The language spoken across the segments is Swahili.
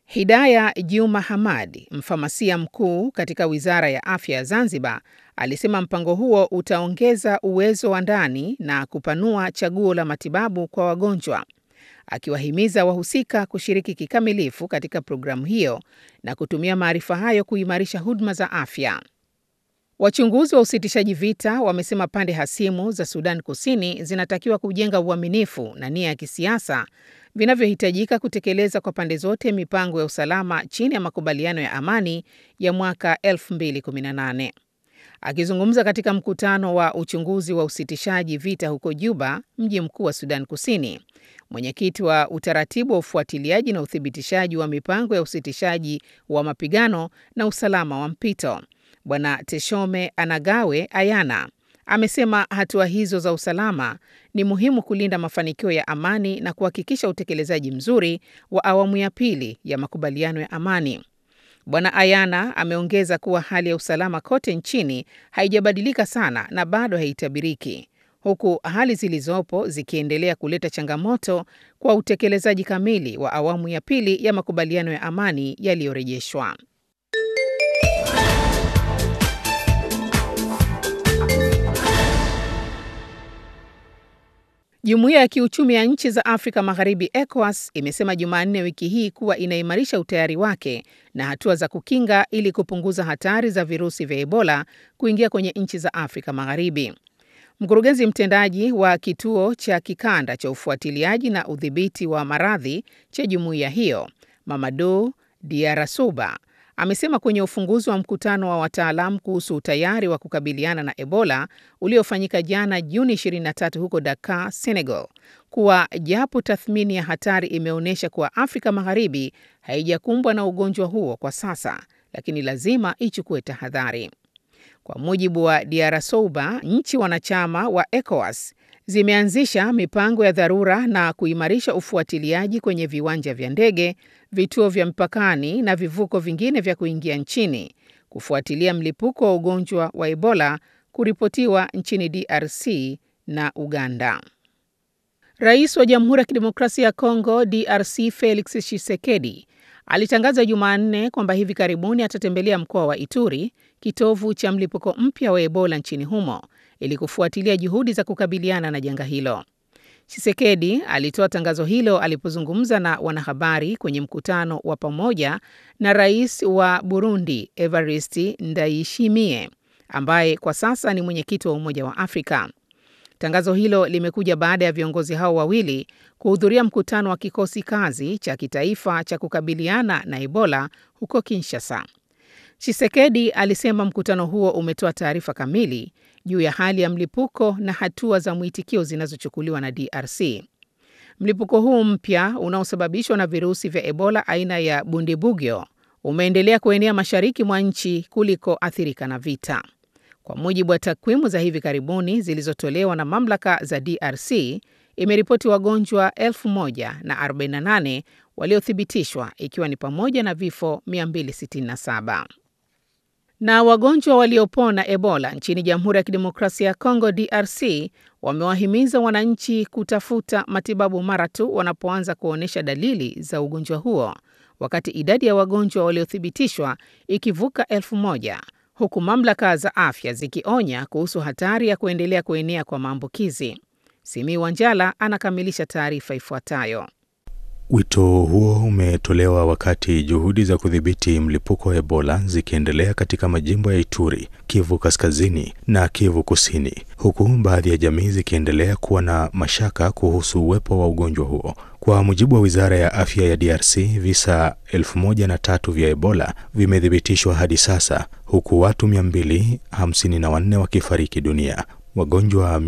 Hidaya Juma Hamad, mfamasia mkuu katika Wizara ya Afya ya Zanzibar, alisema mpango huo utaongeza uwezo wa ndani na kupanua chaguo la matibabu kwa wagonjwa, akiwahimiza wahusika kushiriki kikamilifu katika programu hiyo na kutumia maarifa hayo kuimarisha huduma za afya. Wachunguzi wa usitishaji vita wamesema pande hasimu za Sudan Kusini zinatakiwa kujenga uaminifu na nia ya kisiasa vinavyohitajika kutekeleza kwa pande zote mipango ya usalama chini ya makubaliano ya amani ya mwaka 2018. Akizungumza katika mkutano wa uchunguzi wa usitishaji vita huko Juba, mji mkuu wa Sudan Kusini, mwenyekiti wa utaratibu wa ufuatiliaji na uthibitishaji wa mipango ya usitishaji wa mapigano na usalama wa mpito, Bwana Teshome Anagawe Ayana amesema hatua hizo za usalama ni muhimu kulinda mafanikio ya amani na kuhakikisha utekelezaji mzuri wa awamu ya pili ya makubaliano ya amani. Bwana Ayana ameongeza kuwa hali ya usalama kote nchini haijabadilika sana na bado haitabiriki, huku hali zilizopo zikiendelea kuleta changamoto kwa utekelezaji kamili wa awamu ya pili ya makubaliano ya amani yaliyorejeshwa. Jumuiya ya Kiuchumi ya Nchi za Afrika Magharibi ECOWAS imesema Jumanne wiki hii kuwa inaimarisha utayari wake na hatua za kukinga ili kupunguza hatari za virusi vya Ebola kuingia kwenye nchi za Afrika Magharibi. Mkurugenzi mtendaji wa kituo cha kikanda cha ufuatiliaji na udhibiti wa maradhi cha jumuiya hiyo, Mamadou Diarasuba, amesema kwenye ufunguzi wa mkutano wa wataalamu kuhusu utayari wa kukabiliana na Ebola uliofanyika jana Juni 23 huko Dakar, Senegal, kuwa japo tathmini ya hatari imeonyesha kuwa Afrika Magharibi haijakumbwa na ugonjwa huo kwa sasa, lakini lazima ichukue tahadhari. Kwa mujibu wa Diarasouba, nchi wanachama wa ECOWAS zimeanzisha mipango ya dharura na kuimarisha ufuatiliaji kwenye viwanja vya ndege, vituo vya mpakani na vivuko vingine vya kuingia nchini kufuatilia mlipuko wa ugonjwa wa Ebola kuripotiwa nchini DRC na Uganda. Rais wa Jamhuri ya Kidemokrasia ya Kongo DRC Felix Tshisekedi alitangaza Jumanne kwamba hivi karibuni atatembelea mkoa wa Ituri, kitovu cha mlipuko mpya wa Ebola nchini humo, ili kufuatilia juhudi za kukabiliana na janga hilo. Tshisekedi alitoa tangazo hilo alipozungumza na wanahabari kwenye mkutano wa pamoja na Rais wa Burundi Evariste Ndayishimiye ambaye kwa sasa ni mwenyekiti wa Umoja wa Afrika. Tangazo hilo limekuja baada ya viongozi hao wawili kuhudhuria mkutano wa kikosi kazi cha kitaifa cha kukabiliana na Ebola huko Kinshasa. Tshisekedi alisema mkutano huo umetoa taarifa kamili juu ya hali ya mlipuko na hatua za mwitikio zinazochukuliwa na DRC. Mlipuko huu mpya unaosababishwa na virusi vya Ebola aina ya Bundibugyo umeendelea kuenea mashariki mwa nchi kuliko athirika na vita. Kwa mujibu wa takwimu za hivi karibuni zilizotolewa na mamlaka za DRC, imeripoti wagonjwa 1048 waliothibitishwa ikiwa ni pamoja na vifo 267. Na wagonjwa waliopona Ebola nchini Jamhuri ya Kidemokrasia ya Kongo DRC wamewahimiza wananchi kutafuta matibabu mara tu wanapoanza kuonyesha dalili za ugonjwa huo, wakati idadi ya wagonjwa waliothibitishwa ikivuka elfu moja huku mamlaka za afya zikionya kuhusu hatari ya kuendelea kuenea kwa maambukizi. Simi Wanjala anakamilisha taarifa ifuatayo. Wito huo umetolewa wakati juhudi za kudhibiti mlipuko wa Ebola zikiendelea katika majimbo ya Ituri, Kivu Kaskazini na Kivu Kusini, huku baadhi ya jamii zikiendelea kuwa na mashaka kuhusu uwepo wa ugonjwa huo. Kwa mujibu wa Wizara ya Afya ya DRC, visa elfu moja na tatu vya Ebola vimethibitishwa hadi sasa, huku watu 254 wakifariki dunia. Wagonjwa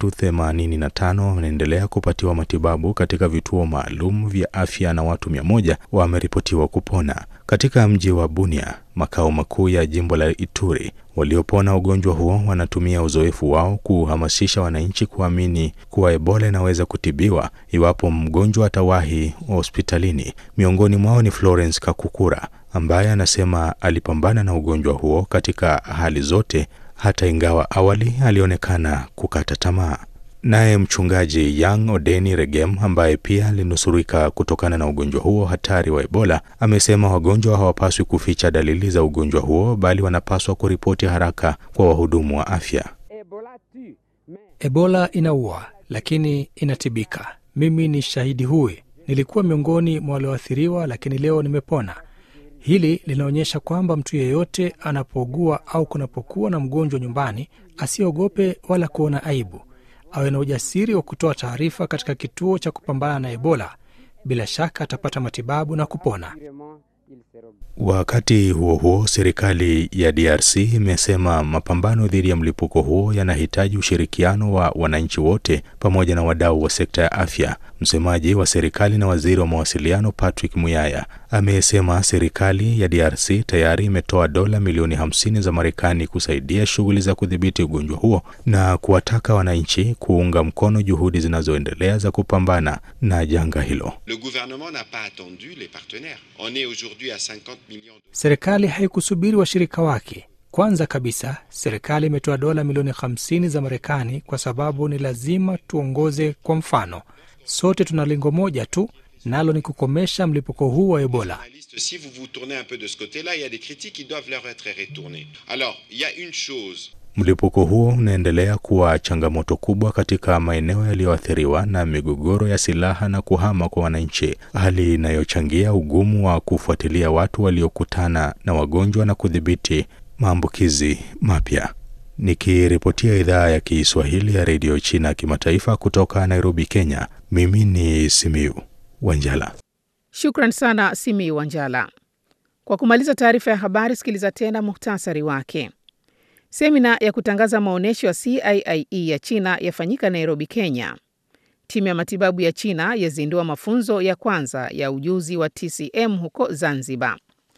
385 wanaendelea kupatiwa matibabu katika vituo maalum vya afya na watu 100 wameripotiwa kupona. Katika mji wa Bunia, makao makuu ya jimbo la Ituri, waliopona ugonjwa huo wanatumia uzoefu wao kuhamasisha wananchi kuamini kuwa Ebola inaweza kutibiwa iwapo mgonjwa atawahi hospitalini. Miongoni mwao ni Florence Kakukura ambaye anasema alipambana na ugonjwa huo katika hali zote hata ingawa awali alionekana kukata tamaa. Naye mchungaji Yang Odeni Regem ambaye pia alinusurika kutokana na ugonjwa huo hatari wa Ebola amesema wagonjwa hawapaswi kuficha dalili za ugonjwa huo bali wanapaswa kuripoti haraka kwa wahudumu wa afya. Ebola inaua lakini inatibika. Mimi ni shahidi huyu. Nilikuwa miongoni mwa walioathiriwa, lakini leo nimepona. Hili linaonyesha kwamba mtu yeyote anapougua au kunapokuwa na mgonjwa nyumbani, asiogope wala kuona aibu, awe na ujasiri wa kutoa taarifa katika kituo cha kupambana na Ebola. Bila shaka atapata matibabu na kupona. Wakati huo huo, serikali ya DRC imesema mapambano dhidi ya mlipuko huo yanahitaji ushirikiano wa wananchi wote pamoja na wadau wa sekta ya afya. Msemaji wa serikali na waziri wa mawasiliano Patrick Muyaya amesema serikali ya DRC tayari imetoa dola milioni 50 za Marekani kusaidia shughuli za kudhibiti ugonjwa huo na kuwataka wananchi kuunga mkono juhudi zinazoendelea za kupambana na janga hilo. Le gouvernement n'a pas attendu les partenaires. On est aujourd'hui à 50 millions de... Serikali haikusubiri washirika wake. Kwanza kabisa, serikali imetoa dola milioni 50 za Marekani kwa sababu ni lazima tuongoze kwa mfano. Sote tuna lengo moja tu, nalo ni kukomesha mlipuko huu wa Ebola. Si vous vous tournez un peu de ce côté-là, il y a des critiques qui doivent leur être retournées. Alors, il y a une chose Mlipuko huo unaendelea kuwa changamoto kubwa katika maeneo yaliyoathiriwa na migogoro ya silaha na kuhama kwa wananchi, hali inayochangia ugumu wa kufuatilia watu waliokutana na wagonjwa na kudhibiti maambukizi mapya. Nikiripotia idhaa ya Kiswahili ya redio China kimataifa kutoka Nairobi, Kenya, mimi ni Simiu Wanjala. Shukran sana Simiu Wanjala. Kwa kumaliza taarifa ya habari, sikiliza tena muhtasari wake. Semina ya kutangaza maonyesho ya CIIE ya China yafanyika Nairobi, Kenya. Timu ya matibabu ya China yazindua mafunzo ya kwanza ya ujuzi wa TCM huko Zanzibar.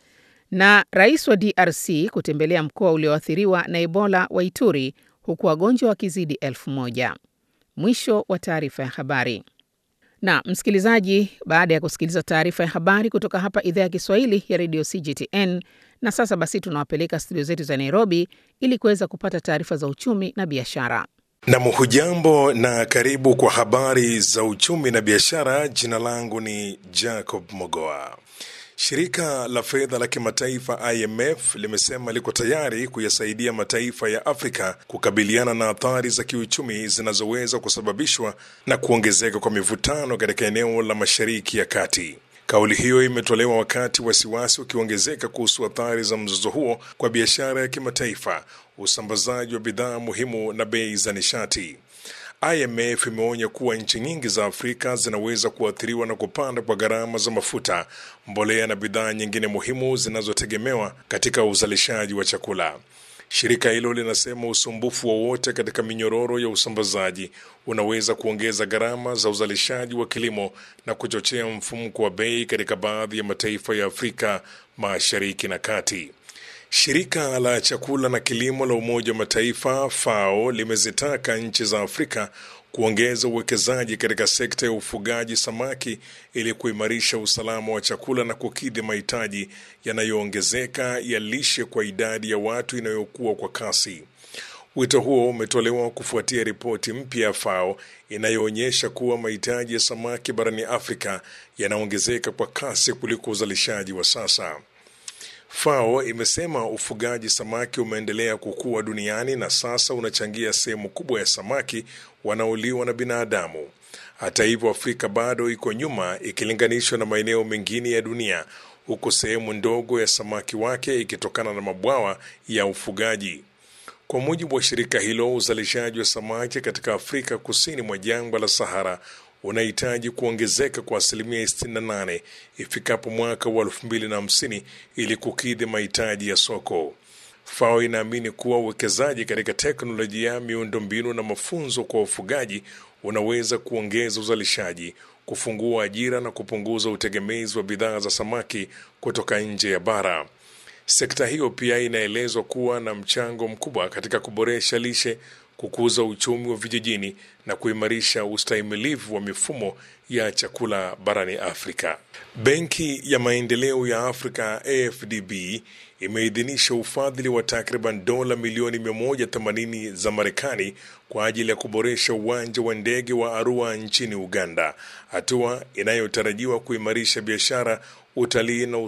Na rais wa DRC kutembelea mkoa ulioathiriwa na Ebola wa Ituri huku wagonjwa wakizidi elfu moja. Mwisho wa taarifa ya habari. Na msikilizaji, baada ya kusikiliza taarifa ya habari kutoka hapa idhaa ya Kiswahili ya redio CGTN, na sasa basi tunawapeleka studio zetu za Nairobi ili kuweza kupata taarifa za uchumi na biashara. Nam, hujambo na karibu kwa habari za uchumi na biashara. Jina langu ni Jacob Mogoa. Shirika la fedha la kimataifa IMF limesema liko tayari kuyasaidia mataifa ya Afrika kukabiliana na athari za kiuchumi zinazoweza kusababishwa na kuongezeka kwa mivutano katika eneo la Mashariki ya Kati. Kauli hiyo imetolewa wakati wasiwasi ukiongezeka kuhusu athari za mzozo huo kwa biashara ya kimataifa, usambazaji wa bidhaa muhimu na bei za nishati. IMF imeonya kuwa nchi nyingi za Afrika zinaweza kuathiriwa na kupanda kwa gharama za mafuta, mbolea na bidhaa nyingine muhimu zinazotegemewa katika uzalishaji wa chakula. Shirika hilo linasema usumbufu wowote katika minyororo ya usambazaji unaweza kuongeza gharama za uzalishaji wa kilimo na kuchochea mfumuko wa bei katika baadhi ya mataifa ya Afrika Mashariki na Kati. Shirika la chakula na kilimo la Umoja wa Mataifa FAO limezitaka nchi za Afrika kuongeza uwekezaji katika sekta ya ufugaji samaki ili kuimarisha usalama wa chakula na kukidhi mahitaji yanayoongezeka ya lishe kwa idadi ya watu inayokuwa kwa kasi. Wito huo umetolewa kufuatia ripoti mpya ya FAO inayoonyesha kuwa mahitaji ya samaki barani Afrika yanaongezeka kwa kasi kuliko uzalishaji wa sasa. FAO imesema ufugaji samaki umeendelea kukua duniani na sasa unachangia sehemu kubwa ya samaki wanaoliwa na binadamu. Hata hivyo, Afrika bado iko nyuma ikilinganishwa na maeneo mengine ya dunia, huku sehemu ndogo ya samaki wake ikitokana na mabwawa ya ufugaji. Kwa mujibu wa shirika hilo, uzalishaji wa samaki katika Afrika kusini mwa jangwa la Sahara unahitaji kuongezeka kwa asilimia 68 ifikapo mwaka wa 2050 ili kukidhi mahitaji ya soko. FAO inaamini kuwa uwekezaji katika teknolojia, miundombinu na mafunzo kwa wafugaji unaweza kuongeza uzalishaji, kufungua ajira na kupunguza utegemezi wa bidhaa za samaki kutoka nje ya bara. Sekta hiyo pia inaelezwa kuwa na mchango mkubwa katika kuboresha lishe, kukuza uchumi wa vijijini na kuimarisha ustahimilivu wa mifumo ya chakula barani Afrika. Benki ya Maendeleo ya Afrika AFDB imeidhinisha ufadhili wa takriban dola milioni 180 za Marekani kwa ajili ya kuboresha uwanja wa ndege wa Arua nchini Uganda, hatua inayotarajiwa kuimarisha biashara, utalii na